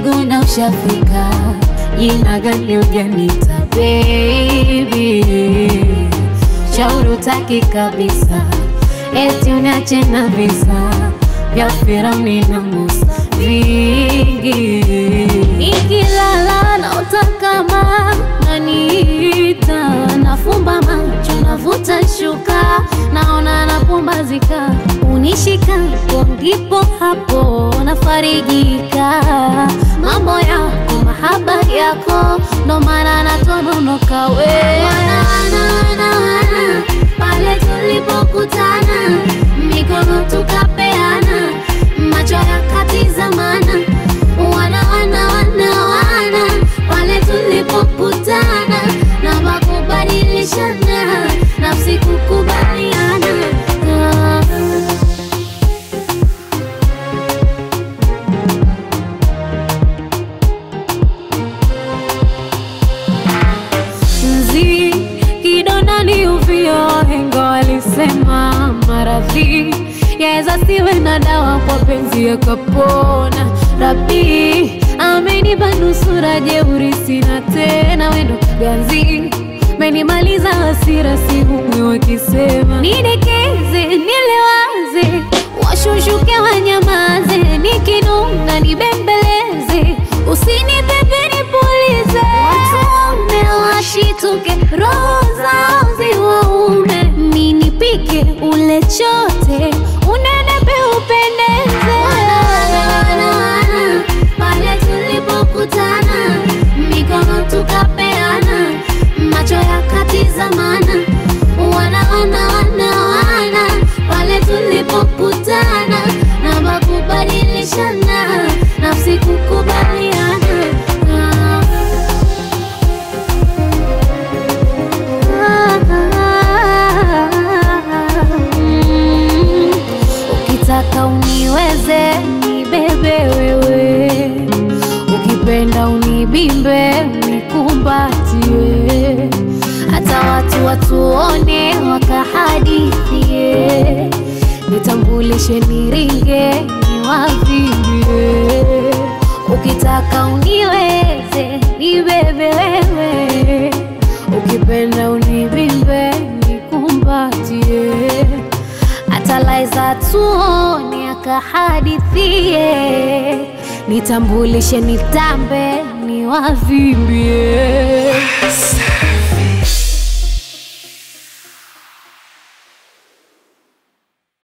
Kiguna ushafika, jina gani ujanita baby? Shauri utaki kabisa, eti uniache na visa vya Firauni na Musa vingi. Nikilala naota kama naniita, nafumba macho navuta shuka, naona napumbazika, unishikapo ndipo hapo nafarijika. Mambo yako mahaba yako, ndo maana natononoka we wana, wana, wana, wana, pale tulipokutana mikono tukapeana, macho yakatizamana, wana wana wana wana, pale tulipokutana na makubadilishana, nafsi kukubaliana ah. Nzi kidonda ni uvio, wahenga walisema maradhi yaweza siwe na dawa, kwa penzi yakapona. Rabi amenipa nusura, jeuri sina tena, wendo ganzi menimaliza hasira, sihumwi wakisema nidekeze, nilewaze, washushuke wanyamaze, nikinunga nibembeleze, usinipepe nipulize, watume washituke, roho zao ziwaume, ninipike ule chote, unenepe upendeze, pale tulipokutana, mikono tukapeana, macho yakatizamana, wana wana wana wana, pale tulipokutana na makubadilishana, nafsi kukubaliana ah. Mm. Ukitaka uniweze nibebe wewe, ukipenda unibimbe unikumbatie, hata watu watuone wakahadithie, nitambulishe niringe niwavimbie. Ukitaka uniweze nibebe wewe, ukipenda unibimbe nikumbatie hata laiza tuone akahadithie, nitambulishe nitambe niwavimbie.